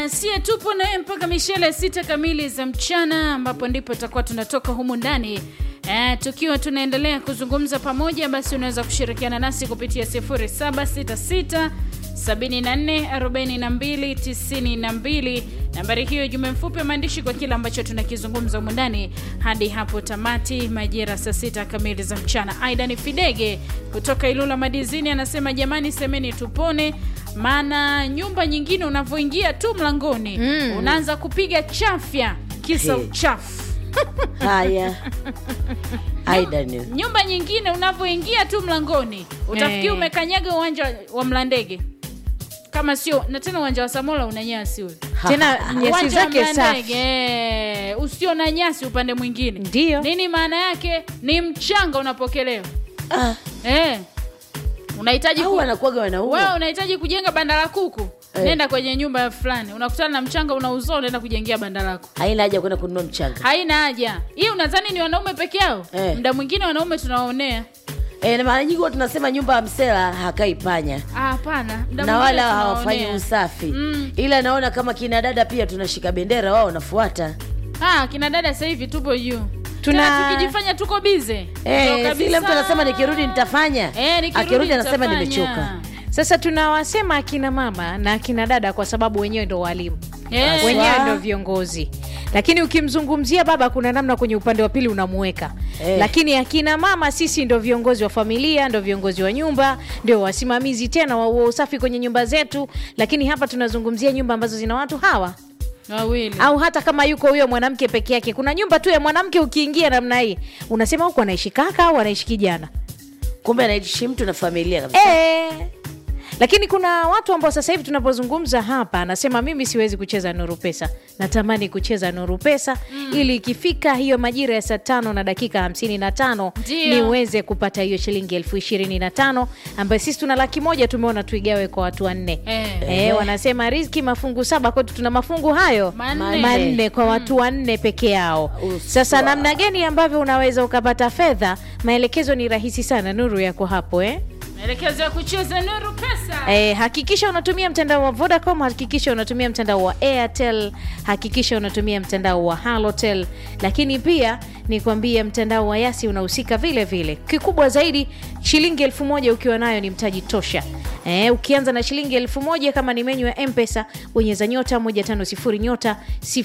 na sie tupo naye mpaka mishele sita kamili za mchana, ambapo ndipo tutakuwa tunatoka humu ndani eh, tukiwa tunaendelea kuzungumza pamoja. Basi unaweza kushirikiana nasi kupitia 0766 744292 nambari hiyo, jumbe mfupi wa maandishi kwa kile ambacho tunakizungumza humu ndani hadi hapo tamati, majira saa sita kamili za mchana. Aidan Fidege kutoka Ilula Madizini anasema jamani, semeni tupone, maana nyumba nyingine unavyoingia tu mlangoni Mm. unaanza kupiga chafya kisa Hey. uchafu. Haya, Aidan, Nyumba nyingine unavyoingia tu mlangoni utafikiri Eh. umekanyaga uwanja wa Mlandege, kama sio na tena uwanja wa Samola una nyasi ule tena nyasi uwanja wa zake Mlandege safi eh, usio na nyasi upande mwingine. Ndiyo. Nini maana yake? Ni mchanga unapokelewa ah, eh. Unahitaji au ku... wanakuwaga wewe wanaua unahitaji kujenga banda la kuku Eh. nenda kwenye nyumba fulani, unakutana na mchanga unauzoa, unaenda kujengea banda lako. haina haja kwenda kununua mchanga Haina haja hii. Unadhani ni wanaume peke yao? Eh. Muda mwingine wanaume tunawaonea. e, na mara nyingi huwa tunasema nyumba ya msela hakai panya Ah, hapana, muda na mwingine wala hawafanyi tunawaonea. usafi Mm. ila naona kama kina dada pia tunashika bendera wao wanafuata Ah, kina dada sasa hivi tupo juu. Tuna- Tena tukijifanya tuko bize. Eh, si ile mtu anasema nikirudi nitafanya Eh, nikirudi akirudi anasema nitafanya. nimechoka sasa tunawasema akina mama na akina dada kwa sababu wenyewe ndo walimu Eh. Aswa. wenyewe ndo viongozi lakini ukimzungumzia baba kuna namna kwenye upande wa pili unamuweka Eh. lakini akina mama sisi ndo viongozi wa familia ndo viongozi wa nyumba ndio wasimamizi tena wa wa usafi kwenye nyumba zetu lakini hapa tunazungumzia nyumba ambazo zina watu hawa Wawili. au hata kama yuko huyo mwanamke peke yake kuna nyumba tu ya mwanamke ukiingia namna hii unasema huku anaishi kaka au anaishi kijana kumbe anaishi mtu na familia kabisa Eh. Lakini kuna watu ambao sasa hivi tunapozungumza hapa, anasema mimi siwezi kucheza Nuru Pesa, natamani kucheza Nuru Pesa ili ikifika hiyo majira ya saa tano na dakika hamsini na tano Ndio. niweze kupata hiyo shilingi elfu ishirini na tano ambayo sisi tuna laki moja tumeona tuigawe kwa watu wanne. Eh. Eh, wanasema riziki mafungu saba, kwetu tuna mafungu hayo Manne. manne kwa watu wanne peke yao. Uswa. Sasa namna gani ambavyo unaweza ukapata fedha? Maelekezo ni rahisi sana, Nuru yako hapo eh? Maelekezo ya kucheza Nuru Pesa. Eh, hakikisha unatumia mtandao wa Vodacom, hakikisha unatumia mtandao wa Airtel, hakikisha unatumia mtandao wa Halotel, lakini pia nikwambie mtandao wa Yasi unahusika vile vile. Kikubwa zaidi, shilingi elfu moja ukiwa nayo ni mtaji tosha. Eh, ukianza na shilingi elfu moja kama ni menyu ya M-Pesa, bonyeza nyota 150 nyota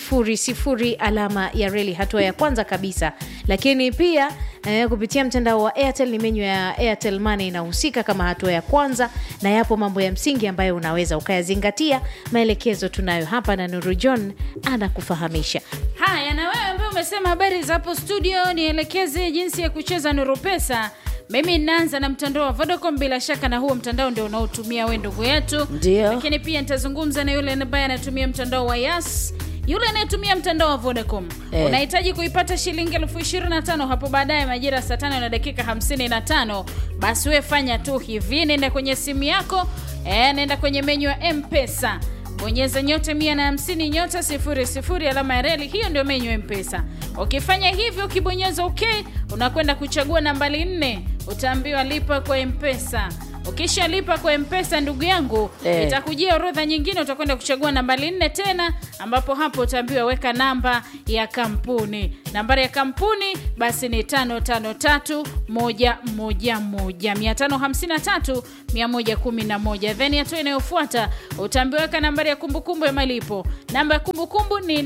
00 alama ya reli, hatua ya kwanza kabisa. Lakini pia eh, kupitia mtandao wa Airtel ni menyu ya Airtel Money inahusika kama hatua ya kwanza, na yapo mambo ya msingi ambayo unaweza ukayazingatia. Maelekezo tunayo hapa na Nuru John anakufahamisha. Haya, na wewe ambaye umesema habari za hapo studio, nielekeze jinsi ya kucheza Nuru Pesa. Mimi ninaanza na mtandao wa Vodacom, bila shaka na huo mtandao ndio unaotumia wewe ndugu yetu. Ndio. Lakini pia nitazungumza na yule ambaye anatumia mtandao wa Yas, yule anayetumia mtandao wa Vodacom. Eh. Unahitaji kuipata shilingi elfu ishirini na tano hapo baadaye majira ya saa tano na dakika hamsini na tano. Basi we fanya tu hivi, nenda kwenye simu yako eh, nenda kwenye menyu ya M-Pesa bonyeza nyota mia na hamsini nyota sifuri sifuri alama ya reli. Hiyo ndio menyu ya Mpesa. Ukifanya hivyo, ukibonyeza OK, unakwenda kuchagua nambari nne, utaambiwa lipa kwa Mpesa. Ukishalipa kwa Mpesa, ndugu yangu, Eh. itakujia orodha nyingine, utakwenda kuchagua nambari nne tena, ambapo hapo utaambiwa weka namba ya kampuni. Nambari ya kampuni basi ni tano tano tatu moja moja moja mia tano hamsini na tatu mia moja kumi na moja then hatua inayofuata utaambiwa weka nambari ya kumbukumbu ya malipo. Namba ya kumbukumbu ni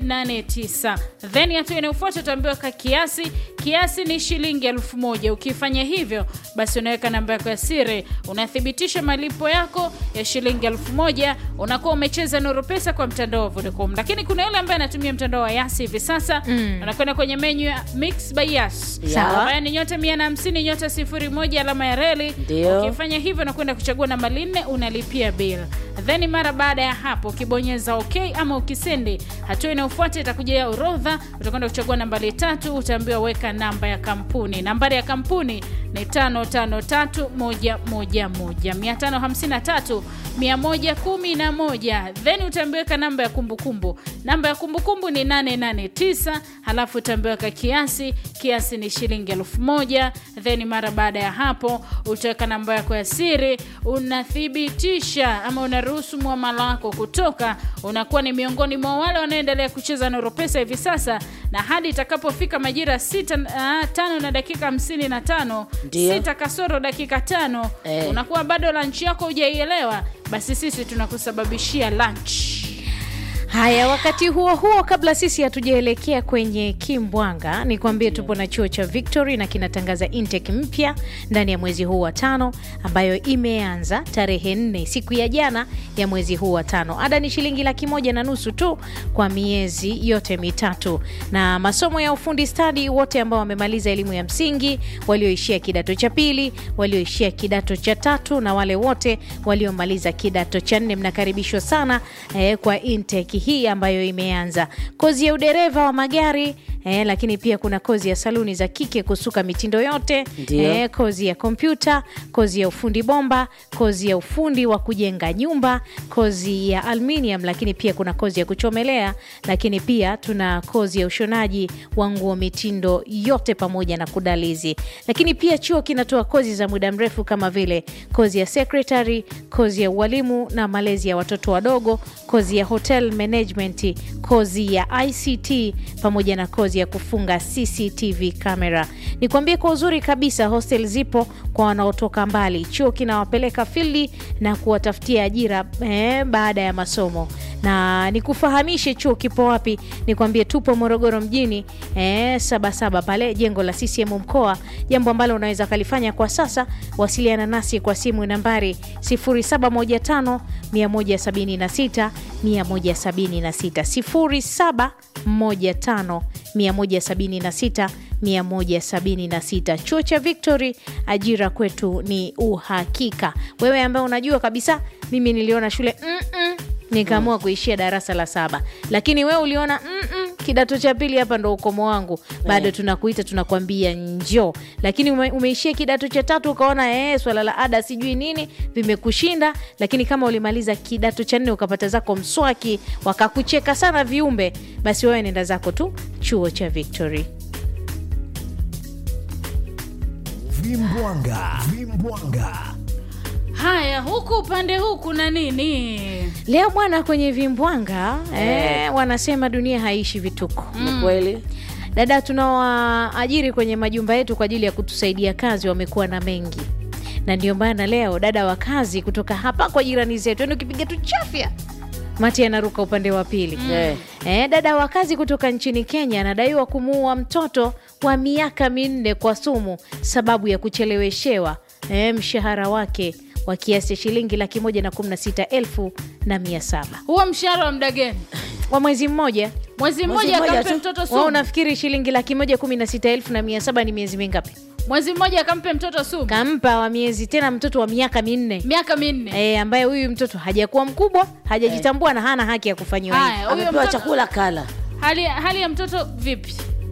889 then hatua inayofuata utaambiwa weka kiasi. Kiasi ni shilingi elfu moja. Ukifanya hivyo, basi unaweka namba yako ya siri, unathibitisha malipo yako ya shilingi elfu moja unakuwa umecheza Nuru Pesa kwa mtandao wa Vodacom. Lakini kuna yule ambaye anatumia mtandao wa Yasi hivi sasa Mm. unakwenda kwenye menyu ya Mix by Yas Sawa. ambayo ni nyota 150 nyota sifuri moja alama ya reli. Ndio. Ukifanya hivyo unakwenda kuchagua namba nne, unalipia bill. Then mara baada ya hapo ukibonyeza OK ama ukisendi, hatua inayofuata itakuja orodha, utakwenda kuchagua nambari tatu, utaambiwa weka namba ya kampuni. Nambari ya kampuni ni 553111 553 then utaambiweka namba ya kumbukumbu. Namba ya kumbukumbu ni 889 halafu utaambiweka kiasi, kiasi ni shilingi elfu moja then mara baada ya hapo utaweka namba yako ya siri, unathibitisha ama unarudia ruhusu mwamala wako kutoka, unakuwa ni miongoni mwa wale wanaoendelea kucheza Nuru Pesa hivi sasa, na hadi itakapofika majira sita uh, tano na dakika hamsini na tano Ndio. sita kasoro dakika tano Eh. unakuwa bado lunch yako hujaielewa, basi sisi tunakusababishia lunch. Haya, wakati huo huo, kabla sisi hatujaelekea kwenye kimbwanga, ni kuambie tupo na chuo cha Victory na kinatangaza intake mpya ndani ya mwezi huu wa tano, ambayo imeanza tarehe nne siku ya jana ya mwezi huu wa tano. Ada ni shilingi laki moja na nusu tu kwa miezi yote mitatu, na masomo ya ufundi stadi, wote ambao wamemaliza elimu ya msingi, walioishia kidato cha pili, walioishia kidato cha tatu na wale wote waliomaliza kidato cha nne, mnakaribishwa sana eh, kwa intake hii ambayo imeanza. Kozi ya udereva wa magari eh, lakini pia kuna kozi ya saluni za kike kusuka mitindo yote Ndio. eh, kozi ya kompyuta, kozi ya ufundi bomba, kozi ya ufundi wa kujenga nyumba, kozi ya aluminium, lakini pia kuna kozi ya kuchomelea, lakini pia tuna kozi ya ushonaji wa nguo mitindo yote pamoja na kudalizi. Lakini pia chuo kinatoa kozi za muda mrefu kama vile kozi ya secretary, kozi ya ualimu na malezi ya watoto wadogo, kozi ya hotel management, kozi ya ICT pamoja na kozi ya kufunga CCTV camera. Nikwambie kwa uzuri kabisa, hostel zipo kwa wanaotoka mbali. Chuo kinawapeleka fildi na kuwatafutia ajira eh, baada ya masomo. Na nikufahamishe chuo kipo wapi? Nikwambie tupo Morogoro mjini eh, Sabasaba pale jengo la CCM mkoa, jambo ambalo unaweza kalifanya kwa sasa. Wasiliana nasi kwa simu nambari 0715 176 176 0715 176 176. Chuo cha Victory, ajira kwetu ni uhakika. Wewe ambaye unajua kabisa, mimi niliona shule mm-mm, nikaamua kuishia darasa la saba, lakini wewe uliona mm-mm, kidato cha pili hapa ndo ukomo wangu, bado tunakuita tunakwambia njoo. Lakini ume, umeishia kidato cha tatu ukaona eh, swala la ada sijui nini vimekushinda, lakini kama ulimaliza kidato cha nne ukapata zako mswaki wakakucheka sana viumbe, basi wewe nenda zako tu chuo cha Victory. Vimbwanga, vimbwanga. Haya, huku upande huu kuna nini? Leo bwana, kwenye vimbwanga eh, wanasema dunia haishi vituko. Ni kweli Dada tunawaajiri kwenye majumba yetu kwa ajili ya kutusaidia kazi wamekuwa na mengi, na ndio maana leo dada wa kazi kutoka hapa kwa jirani zetu, yani ukipiga tu chafya mati anaruka upande wa pili. Eh. Eh, dada wa kazi kutoka nchini Kenya anadaiwa kumuua mtoto wa miaka minne kwa sumu sababu ya kucheleweshewa eh, mshahara wake wa kiasi cha shilingi laki moja na kumi na sita elfu na mia saba Huo mshahara wa muda gani? wa mwezi mmoja. Mwezi Mwezi mmoja mmoja akampe tu. mtoto Wao sumu. unafikiri shilingi laki moja kumi na sita elfu na mia saba ni miezi mingapi? Mwezi mmoja akampe mtoto sumu. Kampa wa miezi tena mtoto wa miaka minne Miaka minne. e, ambaye huyu mtoto hajakuwa mkubwa hajajitambua na hana haki ya kufanyiwa hivi. Haya, huyo amepewa mtoto chakula kala hali, hali ya mtoto vipi?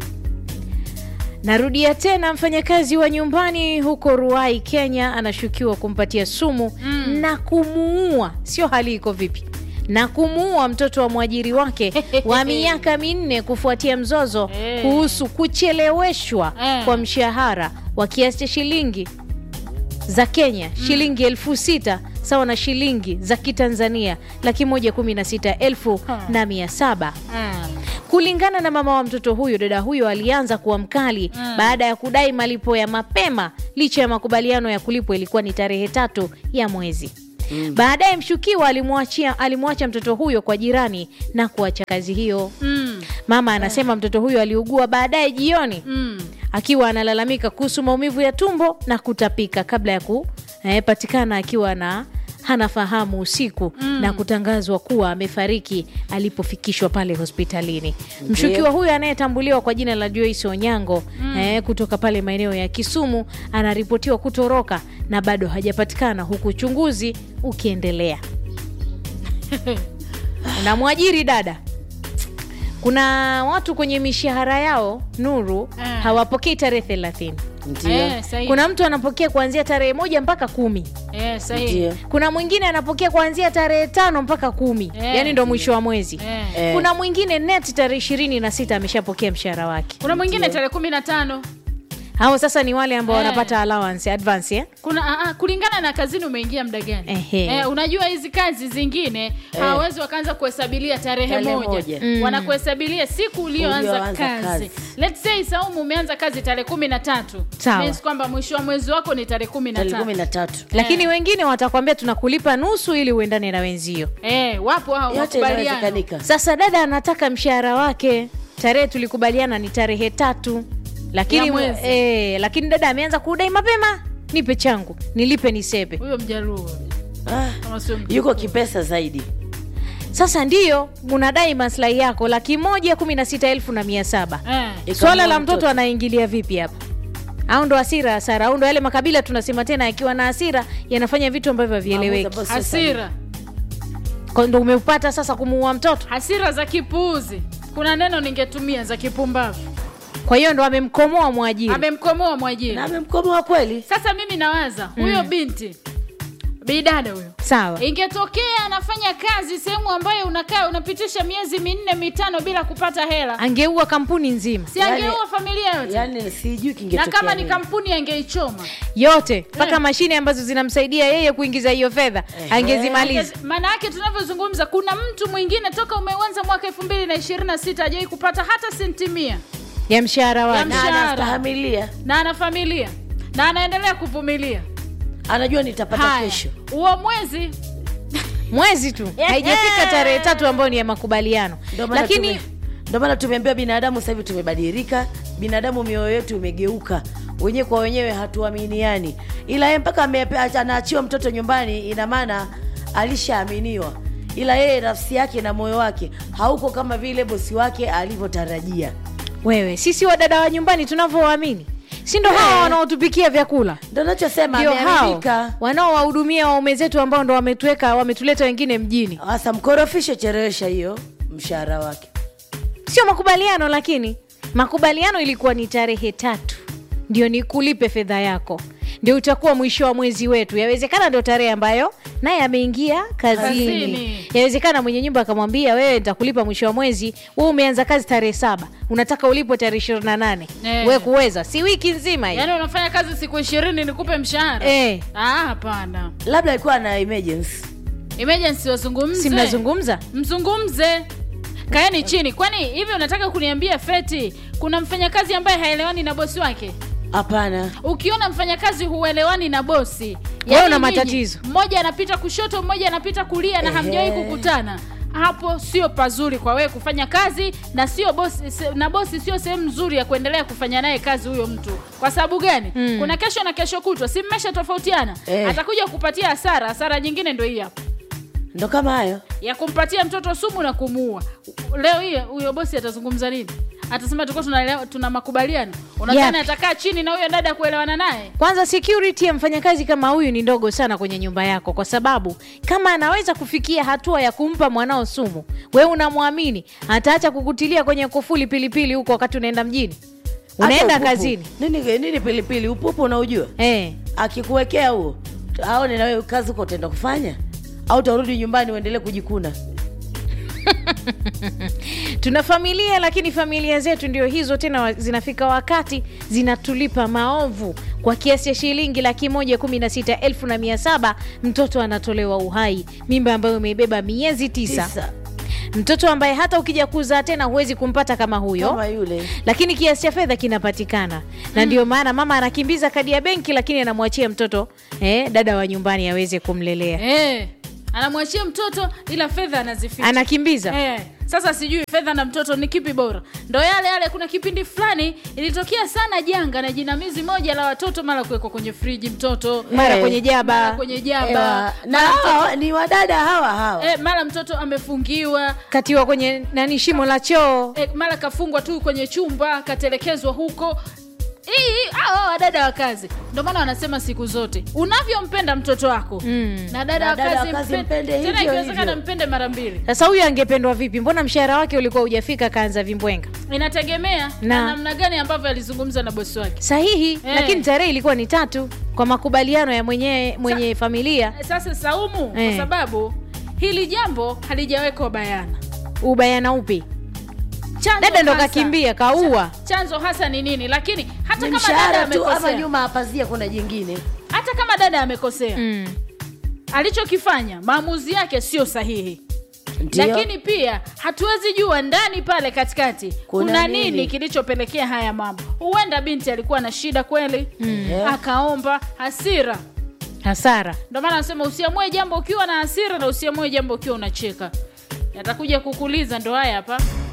Narudia tena, mfanyakazi wa nyumbani huko Ruai, Kenya, anashukiwa kumpatia sumu na kumuua. Sio hali iko vipi? na kumuua mtoto wa mwajiri wake wa miaka minne kufuatia mzozo Eh. kuhusu kucheleweshwa Eh. kwa mshahara wa kiasi cha shilingi za Kenya shilingi elfu sita sawa na shilingi za Kitanzania laki moja kumi na sita elfu na mia saba. Kulingana na mama wa mtoto huyo, dada huyo alianza kuwa mkali baada ya kudai malipo ya mapema licha ya makubaliano ya kulipwa ilikuwa ni tarehe tatu ya mwezi. Baadaye mshukiwa alimwachia alimwacha mtoto huyo kwa jirani na kuacha kazi hiyo. Mm. Mama anasema mtoto huyo aliugua baadaye jioni Mm. akiwa analalamika kuhusu maumivu ya tumbo na kutapika kabla ya kupatikana akiwa na hana fahamu usiku na kutangazwa kuwa amefariki alipofikishwa pale hospitalini. Mshukiwa huyo anayetambuliwa kwa jina la Joyce Onyango eh, kutoka pale maeneo ya Kisumu anaripotiwa kutoroka na bado hajapatikana huku uchunguzi ukiendelea. Unamwajiri dada kuna watu kwenye mishahara yao Nuru Eh. hawapokei tarehe thelathini. ndio Eh, sahihi. Kuna mtu anapokea kuanzia tarehe moja mpaka kumi. Eh, sahihi. ndio Kuna mwingine anapokea kuanzia tarehe tano mpaka kumi, Eh. yaani ndo mwisho wa mwezi. Eh. Eh. Kuna mwingine net tarehe ishirini na sita ameshapokea mshahara wake. Kuna mwingine tarehe kumi na tano hao sasa ni wale ambao Eh. wanapata allowance advance eh? kuna a, a, kulingana na kazini umeingia muda gani Ehe. eh, unajua hizi kazi zingine hawawezi wakaanza kuhesabilia tarehe Tarehe moja, moja. Mm. wanakuhesabilia siku ulioanza Ulioanza kazi. kazi. Let's say Saumu umeanza kazi tarehe kumi na tatu Sawa. Means kwamba mwisho wa mwezi wako ni tarehe kumi na tarehe kumi tatu na tatu lakini wengine watakwambia tunakulipa nusu ili uendane na wenzio eh, wapo hao yote makubaliano inawezekanika sasa dada anataka mshahara wake tarehe tulikubaliana ni tarehe tatu lakini Ya mwezi. eh, lakini dada ameanza kudai mapema nipe changu nilipe nisepe huyo mjaruo ah, kama sio mtu- yuko kipesa zaidi sasa ndiyo unadai maslahi yako laki moja kumi na sita elfu na mia saba eh. Ikamua swala la mtoto mtoto. anaingilia vipi hapa au ndo hasira hasara au ndo yale makabila tunasema tena yakiwa na hasira yanafanya vitu ambavyo havieleweki Maamuzi ambayo sio sahihi. hasira Kwa ndo umeupata sasa kumuua mtoto hasira za kipuuzi kuna neno ningetumia za kipumbavu kwa hiyo ndo amemkomoa mwajiri amemkomoa mwajiri na amemkomoa kweli sasa mimi nawaza huyo binti bidada huyo sawa ingetokea anafanya kazi sehemu ambayo unakaa unapitisha miezi minne mitano bila kupata hela angeua kampuni nzima si Yani- angeua familia yote yani sijui na kingetokea kama ni nini. kampuni angeichoma yote mpaka Eh. mashine ambazo zinamsaidia yeye kuingiza hiyo fedha angezimaliza maana yake tunavyozungumza kuna mtu mwingine toka umeuanza mwaka elfu mbili na ishirini na sita ajawai kupata hata senti mia ya mshahara Ya wake na mshahara. anastahamilia na ana familia na anaendelea kuvumilia anajua nitapata haya kesho huo mwezi mwezi tu haijafika tarehe tatu ambayo ni ya makubaliano Ndio maana lakini tume- ndio maana tumeambiwa binadamu sasa hivi tumebadilika binadamu mioyo yetu imegeuka wenyewe kwa wenyewe hatuaminiani ila yeye mpaka amepe- anaachiwa mtoto nyumbani ina maana alishaaminiwa ila yeye nafsi yake na moyo wake hauko kama vile bosi wake alivyotarajia wewe sisi wadada wa nyumbani tunavyowaamini si ndo hawa Eh. wanaotupikia vyakula ndo nachosema ndio hao ameharibika wanaowahudumia waume zetu ambao ndo wametuweka wametuleta wengine mjini hasa mkorofishe cherewesha hiyo mshahara wake sio makubaliano lakini makubaliano ilikuwa ni tarehe tatu ndio nikulipe fedha yako ndio utakuwa mwisho wa mwezi wetu yawezekana ndio tarehe ambayo naye ameingia kazini Kazini. yawezekana mwenye nyumba akamwambia wewe nitakulipa mwisho wa mwezi we umeanza kazi tarehe saba unataka ulipwe tarehe ishirini na nane Eh. we kuweza si wiki nzima hii yaani unafanya kazi siku ishirini nikupe mshahara Eh. Ah, hapana labda alikuwa na emergency emergency wazungumze si mnazungumza mzungumze kaeni chini kwani hivi unataka kuniambia feti kuna mfanyakazi ambaye haelewani na bosi wake hapana ukiona mfanyakazi huelewani na bosi Wewe una nyinyi, matatizo. mmoja anapita kushoto mmoja anapita kulia na Ehe. hamjawahi kukutana hapo sio pazuri kwa wewe kufanya kazi na sio bosi se- na bosi sio sehemu nzuri ya kuendelea kufanya naye kazi huyo mtu kwa sababu gani Mm. kuna kesho na kesho kutwa si mmesha tofautiana Eh. atakuja kupatia hasara hasara nyingine ndo hii hapa ndo kama hayo ya kumpatia mtoto sumu na kumuua leo hii huyo bosi atazungumza nini atasema tulikuwa tunaelewa- tuna makubaliano unadhani Yapi? atakaa chini na huyo dada kuelewana naye kwanza security ya mfanyakazi kama huyu ni ndogo sana kwenye nyumba yako kwa sababu kama anaweza kufikia hatua ya kumpa mwanao sumu we unamwamini ataacha kukutilia kwenye kufuli pilipili huko wakati unaenda mjini unaenda Hata upupu. kazini nini nini pilipili upupu unaujua eh. akikuwekea huo aone na wewe kazi huko utaenda kufanya au utarudi nyumbani uendelee kujikuna tuna familia lakini familia zetu ndio hizo tena wa- zinafika wakati zinatulipa maovu kwa kiasi cha shilingi laki moja kumi na sita elfu na mia saba mtoto anatolewa uhai mimba ambayo umeibeba miezi tisa, Tisa. mtoto ambaye hata ukija kuzaa tena huwezi kumpata kama huyo kama yule lakini kiasi cha fedha kinapatikana na ndio maana mama anakimbiza kadi ya benki lakini anamwachia mtoto eh, dada wa nyumbani aweze kumlelea eh, anamwachia mtoto ila fedha anazificha anakimbiza Eh, sasa sijui fedha na mtoto ni kipi bora ndo yale yale kuna kipindi fulani ilitokea sana janga na jinamizi moja la watoto mara kuwekwa kwenye friji mtoto mara Eh. kwenye mara jaba kwenye jaba Ewa, na mara mtoto- hawa ni wadada hawa hawa eh, mara mtoto amefungiwa katiwa kwenye nani shimo la choo e, mara kafungwa tu kwenye chumba katelekezwa huko hii hao wadada wa kazi ndio maana wanasema siku zote unavyompenda mtoto wako Mm. na dada Na wa dada wa kazi kazi mpe- mpende tena hivyo ikiwezekana hivyo. mpende mara mbili sasa huyu angependwa vipi mbona mshahara wake ulikuwa hujafika kaanza vimbwenga inategemea na, Na- namna gani ambavyo alizungumza na bosi wake sahihi Eh. lakini tarehe ilikuwa ni tatu kwa makubaliano ya mwenye, mwenye familia sasa saumu Eh. kwa sababu hili jambo halijawekwa bayana ubayana upi Chanzo dada ndo hasa- kakimbia kaua chanzo hasa ni nini lakini hata Ni kama dada mshahara tu ama amekosea nyuma ya pazia kuna jingine hata kama dada amekosea mm. alichokifanya maamuzi yake sio sahihi Ndio. lakini pia hatuwezi jua ndani pale katikati kuna, Kuna nini, nini? kilichopelekea haya mambo huenda binti alikuwa na shida kweli Yeah. akaomba hasira hasara ndio maana anasema usiamue jambo ukiwa na hasira na usiamue jambo ukiwa unacheka yatakuja kukuliza ndo haya hapa